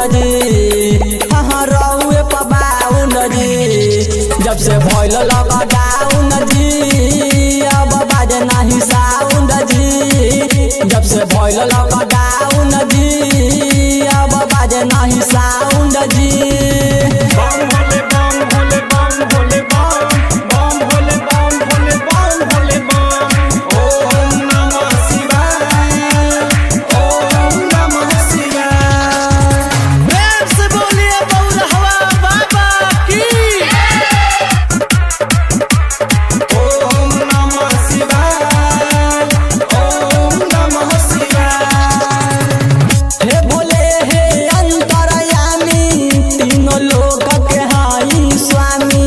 जी हाँ रहुए पबाउन जी जब से भइल लॉकडाउन जी अब बाजे नाही साउंड जी जब से भइल लॉकडाउन जी अब बाजे नाही साउंड जी बम भोले बम भोले बम भोले बम बम भोले बम भोले बम भोले बम ओम नमः शिवाय ओम नमः शिवाय प्रेम से बोलिए बौरहवा बाबा की ओम नमः शिवाय ओम नमः शिवाय हे भोले हे अंतरयामी तीनों लोक के हाई स्वामी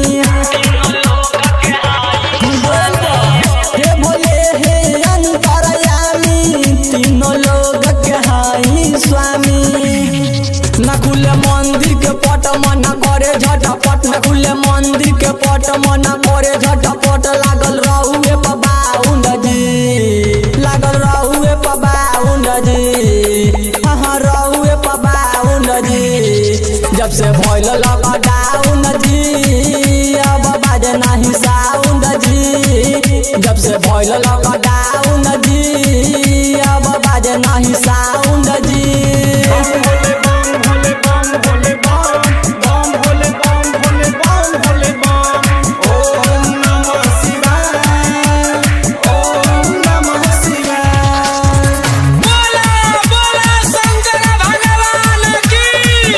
हे भोले हे अंतरयामी तीनों लोक के हाई स्वामी न खुले मंदिर के पट मना करे झटपट न खुले मंदिर के पट मना करे झटपट लागल रहुए पबाउन जी लागल रहुए पबाउन जी हाँ रहुए पबाउन जी जब से भइल लॉकडाउन जी अब बाजे नाही साउंड जी जब से भइल लॉकडाउन जी अब बाजे नाही साउंड जी बम भोले बम भोले बम भोले बम बम भोले बम भोले बम भोले बम ओम नमः शिवाय ओम नमः शिवाय बोला बोला शंकर भगवान की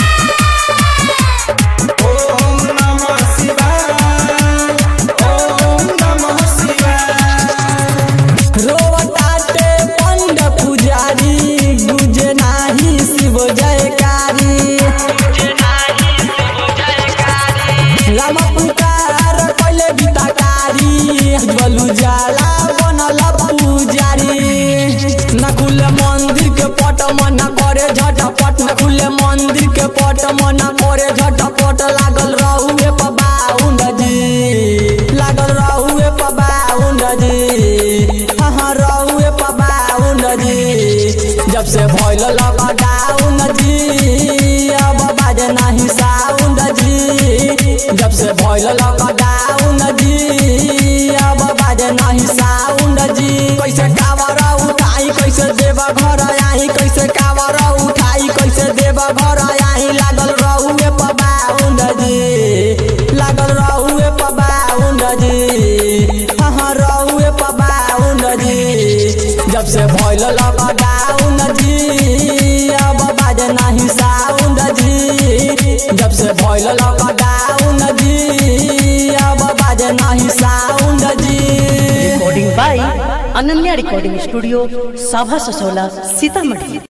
ओम नमः शिवाय ओम नमः शिवाय रोवताटे पंड पुजारी गुजे नाही शिव जयकारी राम पुकार पहिले गीताकारी बलु जाला बनल पुजारी न खुले मंदिर के पट मना करे झटपट न खुले मंदिर के पट मना करे झटपट लागल रहुए पबाउन जी लागल रहुए पबाउन जी हाँ रहुए पबाउन जी जब से भइल लॉकडाउन जी अब बाजे नाही साउंड जी जब से भइल लॉकडाउन जी अब बाजे नाही साउंड जी कैसे कावर उठाई कैसे देव घर आई कैसे कावर उठाई कैसे देव घर आई लागल रहुए पबाउन जी लागल रहुए पबाउन जी हाँ रहुए पबाउन जी जब से भइल लॉकडाउन जी अब बाजे नाही साउंड जी जब से भइल लॉकडाउन जी अब बाजे नाही साउंड जी recording by Ananya recording studio साभा ससोला सीतामढ़ी